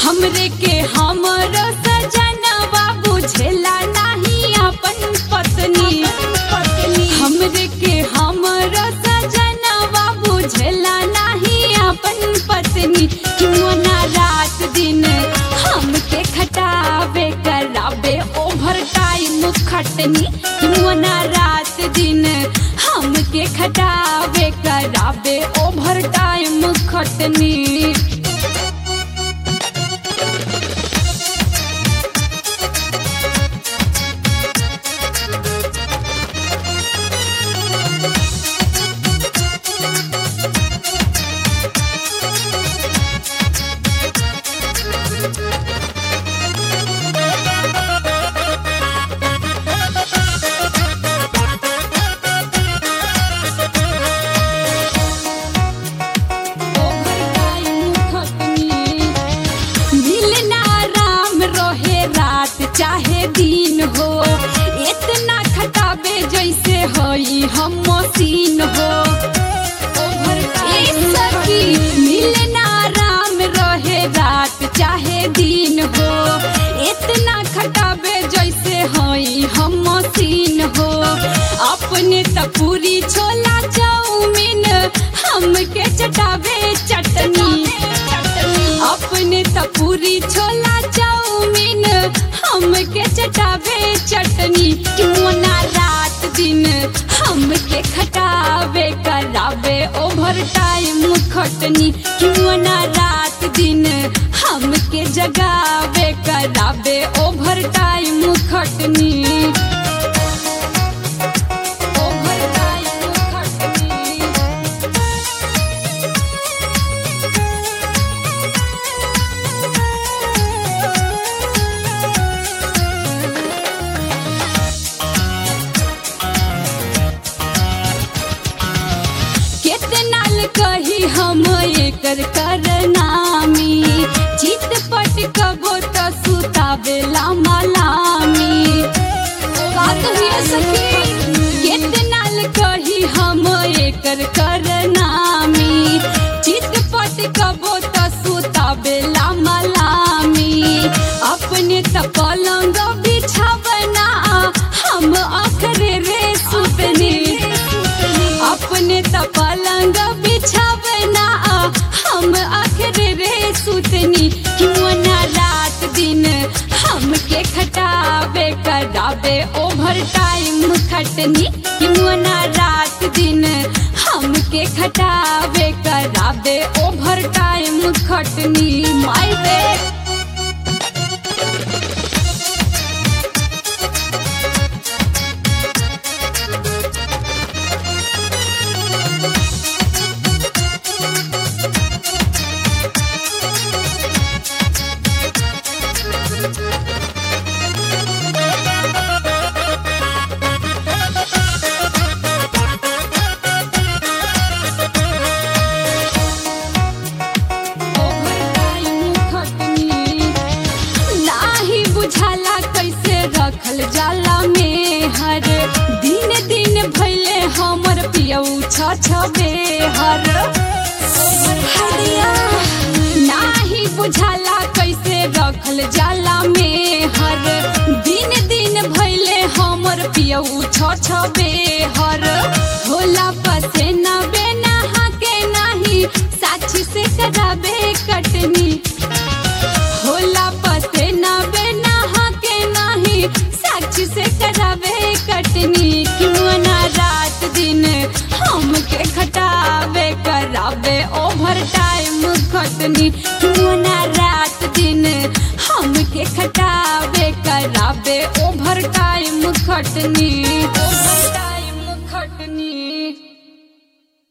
हमरे के हमर सजनवा बुझेला नहीं अपन पत्नी हमरे के हमर सजनवा बुझेला नहीं अपन पत्नी क्यों ना रात दिन हमके खटावे करावे ओवर टाइम खटनी क्यों ना रात दिन हमके खटावे करावे ओवर टाइम खटनी मिलना राम रहे रात चाहे दिन हो इतना खटाबे जैसे हई हम मशीन हो ए सखी मिलना राम रहे रात चाहे दिन हो इतना खटाबे जैसे हई हम मशीन हो अपने त पूरी छोला चाउमीन हमके चटावे चटनी अपने त पूरी छोला चाउमीन हमके चटावे चटनी क्यों ना रात दिन हमके खटावे करावे ओवर टाइम खटनी क्यों ना रात दिन हमके जगावे करावे ओवर टाइम खटनी ओवर टाइम खटनी कितना कही हम एकर करनामी चित पट कबो त सुतावेला मलामी का कहिए सखी कितना कही हम एकर करनामी चित पट कबो त सुतावेला मलामी अपने त पलंग बिछावना हम अखरे रे सुतनी अपने त पलंग बिछावना हम आखिर रे सुतनी क्यों ना रात दिन हमके खटावे करावे ओवर टाइम खटनी क्यों ना रात दिन हमके खटावे करावे ओवर टाइम खटनी माय रे नाही बुझाला कैसे रखल जाला में हर दिन दिन भैले हमर पियऊ छ छबे हर हरिया नाही बुझाला कैसे रखल जाला में हर दिन दिन भैले हमर पियऊ छ छबे हर होला पसेना बेना के नाही साक्षी से कराबे कटनी होला पते ना बेना के नाही साक्षी से करावे कटनी क्यों ना रात दिन हमके खटावे करावे ओवर टाइम खटनी क्यों ना रात दिन हमके खटावे करावे ओवर टाइम खटनी ओवर टाइम खटनी